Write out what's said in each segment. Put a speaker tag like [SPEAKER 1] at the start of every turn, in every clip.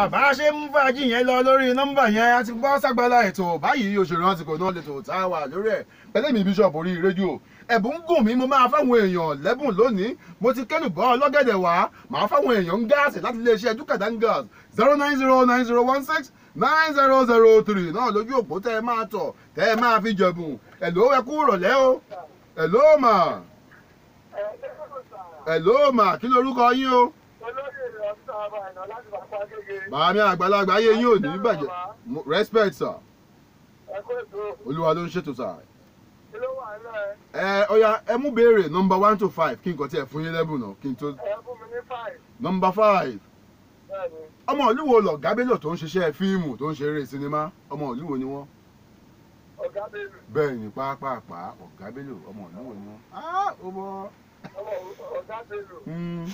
[SPEAKER 1] bá a ṣe ń fàájì yẹn lọ lórí nọ́mbà yẹn a ti gbọ́ ságbálá ètò báyìí òṣèré àsìkò náà lè tò tá a wà lórí ẹ̀ pẹ̀lẹ́ mi bíṣọ̀pù orí rédíò ẹ̀bùn ń gùn mí mo máa fáwọn èèyàn lẹ́bùn lónìí mo ti kẹ́nu bọ́ ọlọ́gẹ̀dẹ̀ wá màá fáwọn èèyàn ń gáàsì láti iléeṣẹ́ dúkàdán gas zero nine zero nine zero one six nine zero zero three náà lójú òpó tẹ́ ẹ máa tọ̀ tẹ́ ẹ máa fi jẹ̀bùn ẹ̀ló ẹ kú rọ̀lẹ́ o ẹ̀ló mà ẹ̀ló mà kí lorúkọ yín o màámi àgbàlagbà ayé yín ò ní bàjẹ́ Mo- respect sir olúwa ló ń ṣètò sir ẹ ọya ẹ mú béèrè number one to five kí n kàn tí ẹ fún yín lẹ́bùn náà kí n tó number five ọmọ olúwo lọ̀gá Bello tó ń ṣiṣẹ́ fíìmù tó ń ṣeré sinimá ọmọ olúwo ni wọ́n bẹ́ẹ̀ ni pápápá ọ̀gá Bello ọmọ olúwo ni wọ́n. Ah, ó bọ́. Hmm.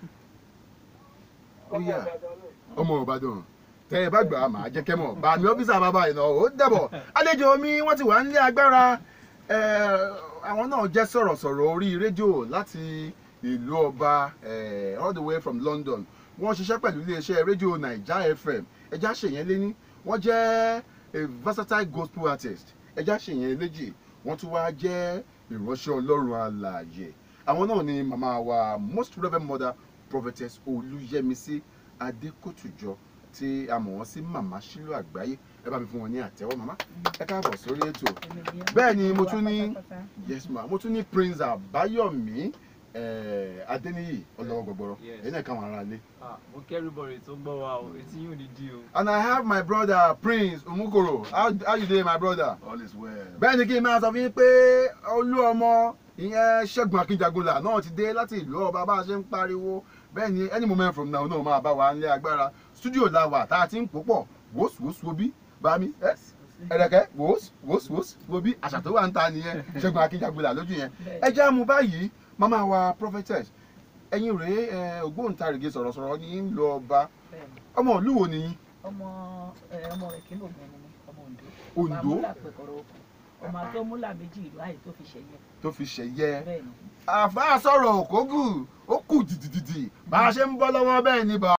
[SPEAKER 1] ó yà ọmọ ìbàdàn tẹ ẹ bá gbà á màá jẹ́ kẹ́mọ̀ bá mi ọ́fíìsà bàbá ìnà ó dẹ̀bọ̀ àlejò mi wọ́n ti wà nílé agbára eh, àwọn náà jẹ́ sọ̀rọ̀sọ̀rọ̀ orí rédíò láti ìlú ọba eh, all the way from London wọ́n ṣiṣẹ́ pẹ̀lú iléeṣẹ́ rédíò Naija FM ẹja ṣèyẹn léní wọ́n jẹ́ a versatile gospel artist ẹja ṣèyẹn léjì wọ́n tún wá jẹ́ ìránṣẹ́ ọlọ́run alààyè àwọn náà ni màmá wa most reverend mother prophetess olúyẹmísí adékòtùjọ tí a mọ̀ wọ́n sí màmá sílò àgbáyé ẹ bá mi fún wọn ní àtẹ́wọ́ màmá ẹ káàbọ̀ sórí ètò bẹ́ẹ̀ ni mo tún ní yes ma mo tún ní prince àbáyọ̀mí eh, adéníyì ọlọ́wọ́ gbọgbọrọ
[SPEAKER 2] Yes.
[SPEAKER 1] ẹ̀yin náà káwọn ará lé.
[SPEAKER 2] Ah, mo kẹ́rù bọ̀rẹ̀ tó gbọ́ wa o etí yóò ní dí o.
[SPEAKER 1] and i have my brother prince omukoro how, how you dey my brother.
[SPEAKER 3] all is well.
[SPEAKER 1] bẹ́ẹ̀ ni kí n máa sọ fún yín pé olú ọmọ ìyẹn ṣẹ́gun akínjagunlà náà ti dé láti ìlú ọba bá a ṣe ń pariwo bẹ́ẹ̀ ni any moment from now náà máa bá wa nílé agbára studio la wà tá a ti ń pò pọ̀ wòsùwòsù wo bí bá mi ẹ ẹ̀rẹ̀kẹ́ wòsùwòsù wo bí àṣà tó wà ń ta nìyẹn ṣẹ́gun akínjagunlà lójú yẹn ẹ já mu báyìí màmá wa prophetess ẹ̀yin rèé ẹ, ògbóǹtarìgì sọ̀rọ̀sọ̀rọ̀ ní ń lọ ọba ọmọ ìlú wo nìyí
[SPEAKER 4] ọmọ ẹ, ọmọ rẹ kí ló gbọn ni ọmọ Oǹdó
[SPEAKER 1] Oǹdó?
[SPEAKER 4] ọmọ amúlà pẹkọrọ oko ọmọ àtọmúlà méjì ìlú àyè tó fi ṣẹyẹ
[SPEAKER 1] tó fi ṣẹ̀yẹ
[SPEAKER 4] bẹ́ẹ̀ ni
[SPEAKER 1] àfa sọ̀rọ̀ òkógù ó kù dìdìdìdì bá a ṣe ń bọ́ lọ́wọ́ bẹ́ẹ̀ ni bá